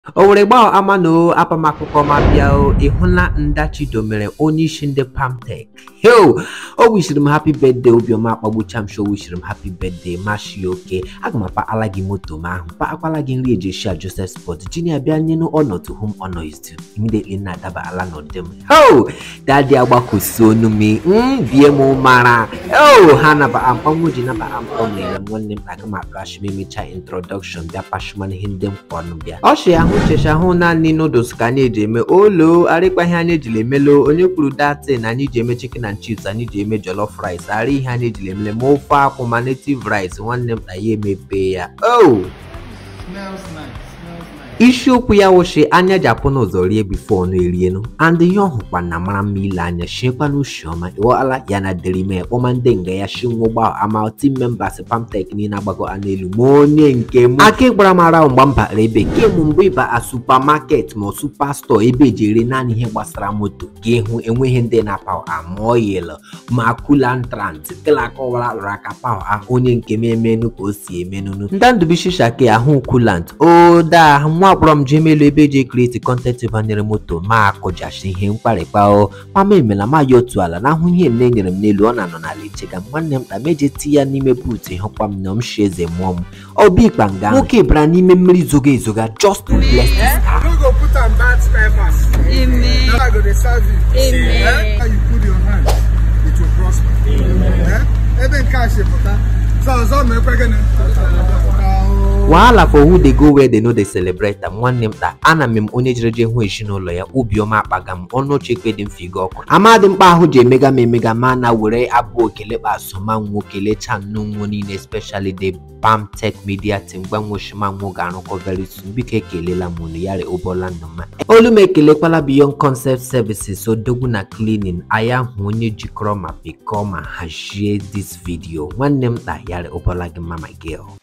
o were gbaa ama na o apamakụkọ ma bịa o ị hụla ndachido mere onye isi ndị pamtek heo o wishiri m happy birthday obiọma akpagbucha m sho wishiri m happy birthday mashi oke aga m akpaala gị moto m ahụ kpaakwala gị nri eji esi a joseph sport jinia bịa nyenu ọnọdụ home honor is due immediately na-adaba ala n'ụdị m ho dadi agbakosi onu m m bie m mara o ha naba amkpanwo ji naba amkpọ mere m nwanne m aga m akpashi m emecha introduction bịa pashimana ihe ndị m kwọnụ bịa ọ shi ahụ checha hụ naanị noodles ka anyị eji eme olo arịkpaghị anyị ejiri emelo onye kwuru datin anyị ji eme chicken and chips anyị ji eme jollof rice arị ihe anyị ejiri emele ma ofe akwụ ma native rice nwanne m na ya emepe ya o Smells nice. Smells nice. isiokwu ya wụchi anya ji apụ n'ụzọ rie bifo ọnụ erienu and ihe ọhụkwa na mara mma ile anya shiekwa n'ushi ọma ịghọala ya na derime kpọma ndị nga ya shi nwụgba ama team members pamtek niile agbago a n'elu ma onye nke m aka ịgbara mara ahụ mgbe m bara ebe ke mụ mbụ ịba a supamaket ma supa stọọ ebe eji ere naanị ihe gbasara moto ka ịhụ enweghị ndị na-apa amoil ma kulantrant telakọwara lụrụ aka pawa onye nke m emenu ka o si emenunu ndandubishishake ahụ kulant oda nwa akpọrọ m jemelu ebe eji ekreti kọntentị banyere moto ma akụjachi ihe mkparịkpa o mama emela ma ya otu ala n'ahụ ihe nne nyere m n'elu ọ na-anọ n'ala echega m nwanne m kpa meje ti ya n'ime buutu ịhụkwa m na m shi eze mụọ m obi ikpa nga nwoke bara n'ime mmiri zoga ezoga just to bless this car. You go put on bad spare parts. Amen. Now I go dey serve you. Amen. Eh? How you put your hand, it will prosper. Eh? Ebe nke a si pụta. So ọzọ ma ekwe gịnị? Ah, wahala for who dey go where they no dey celebrate am nwanne m taa ana m m onye jere je hụ ezinụlọ ya obiọma akpaga m ọnụ oche ekpe dị mfe ịga ọkụ amadị mkpa ahụ ji emega m emega ma na were abụ okele kpasoma nwo kelecha nnu nwo niile especially the pamtech media team gbanwoshima nwo ga-arụkọ very soon biko ekelela m unu yari ụbọla ndụ mma olu m ekelekwala beyond concept services odogwu na cleaning aya hụ onye jikọrọ ma pịkọọ ma hazie this video nwanne m taa yari ụbọla gị mma my girl